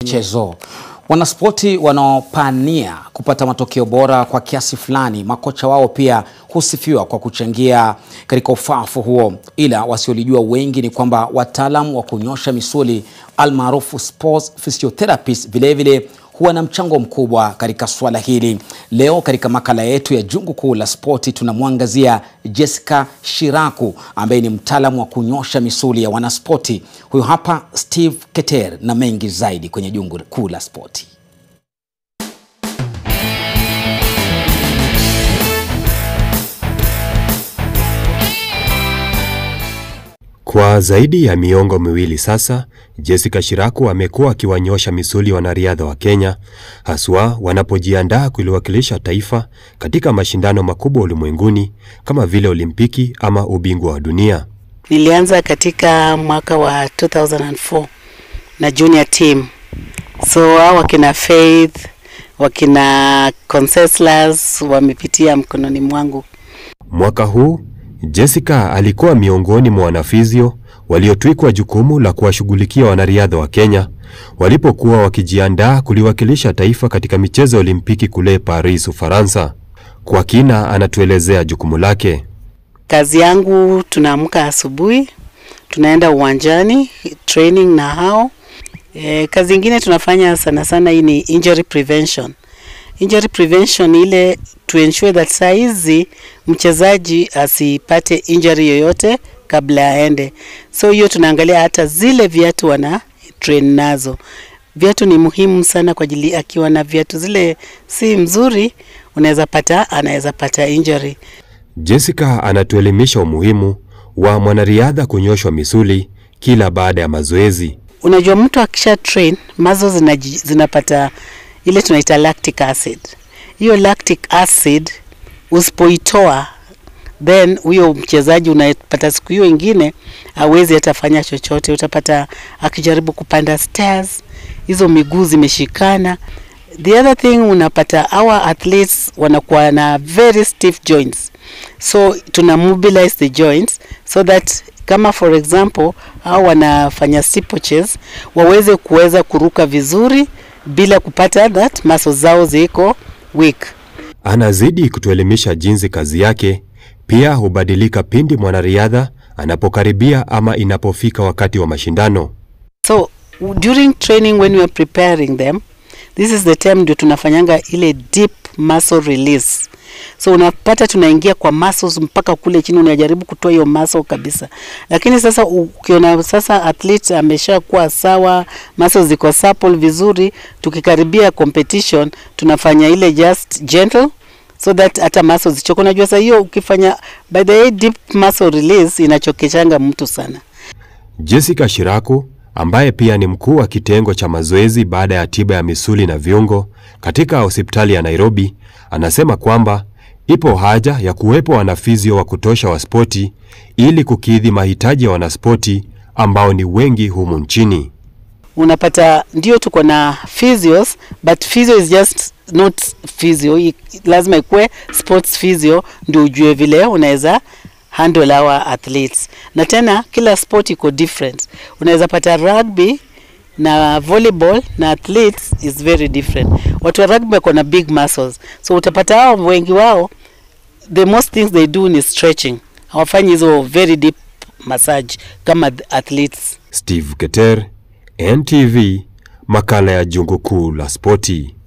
Chezo. Wanaspoti wanaopania kupata matokeo bora kwa kiasi fulani, makocha wao pia husifiwa kwa kuchangia katika ufafu huo, ila wasiolijua wengi ni kwamba wataalam wa kunyosha misuli almaarufu sports physiotherapists vilevile huwa na mchango mkubwa katika suala hili. Leo katika makala yetu ya Jungu Kuu la Spoti tunamwangazia Jessica Shiraku ambaye ni mtaalamu wa kunyosha misuli ya wanaspoti. Huyu hapa Steve Keter na mengi zaidi kwenye Jungu Kuu la Spoti. Kwa zaidi ya miongo miwili sasa, Jessica Shiraku amekuwa akiwanyosha misuli wanariadha wa Kenya, haswa wanapojiandaa kuliwakilisha taifa katika mashindano makubwa ulimwenguni kama vile Olimpiki ama ubingwa wa dunia. Nilianza katika mwaka wa 2004 na junior team, so hao wakina Faith wakina Conseslus wamepitia mkononi mwangu. Mwaka huu Jessica alikuwa miongoni mwa wanafizio waliotwikwa jukumu la kuwashughulikia wanariadha wa Kenya walipokuwa wakijiandaa kuliwakilisha taifa katika michezo ya Olimpiki kule Paris, Ufaransa. Kwa kina anatuelezea jukumu lake. Kazi yangu, tunaamka asubuhi, tunaenda uwanjani training na hao e, kazi ingine tunafanya sana sana hii ni injury prevention. Injury prevention ile to ensure that saa hizi mchezaji asipate injury yoyote kabla aende. So hiyo tunaangalia hata zile viatu wana train nazo. Viatu ni muhimu sana kwa ajili, akiwa na viatu zile si mzuri, unaweza pata anaweza pata injury. Jessica anatuelimisha umuhimu wa mwanariadha kunyoshwa misuli kila baada ya mazoezi. Unajua, mtu akisha train mazo zinaji, zinapata ile tunaita lactic acid. Hiyo lactic acid usipoitoa, then huyo mchezaji unapata siku hiyo ingine hawezi hata fanya chochote. Utapata akijaribu kupanda stairs, hizo miguu zimeshikana. The other thing unapata our athletes wanakuwa na very stiff joints, so tuna mobilize the joints so that kama for example au wanafanya steeplechase waweze kuweza kuruka vizuri bila kupata that muscles zao ziko weak. Anazidi kutuelimisha jinsi kazi yake pia hubadilika pindi mwanariadha anapokaribia ama inapofika wakati wa mashindano. So during training when we are preparing them, this is the time ndio tunafanyanga ile deep muscle release. So unapata tunaingia kwa muscles mpaka kule chini, unajaribu kutoa hiyo muscle kabisa. Lakini sasa ukiona sasa athlete ameshakuwa sawa, muscles ziko supple vizuri, tukikaribia competition tunafanya ile just gentle so that hata muscles zichoke. Unajua sasa hiyo ukifanya by the way deep muscle release inachokeshanga mtu sana. Jessica Shiraku ambaye pia ni mkuu wa kitengo cha mazoezi baada ya tiba ya misuli na viungo katika hospitali ya Nairobi, anasema kwamba ipo haja ya kuwepo wanafizio wa kutosha wa spoti ili kukidhi mahitaji ya wanaspoti ambao ni wengi humu nchini. Unapata ndio tuko na physios but physio is just not physio. I- Lazima ikuwe sports physio ndio ujue vile unaweza handle our athletes, na tena kila sport iko different. Unaweza pata rugby na volleyball na athletes is very different. Watu wa rugby wako na big muscles, so utapata hao wengi wao the most things they do ni stretching, hawafanyi hizo very deep massage kama the athletes. Steve Keter, NTV, makala ya Jungu Kuu la Spoti.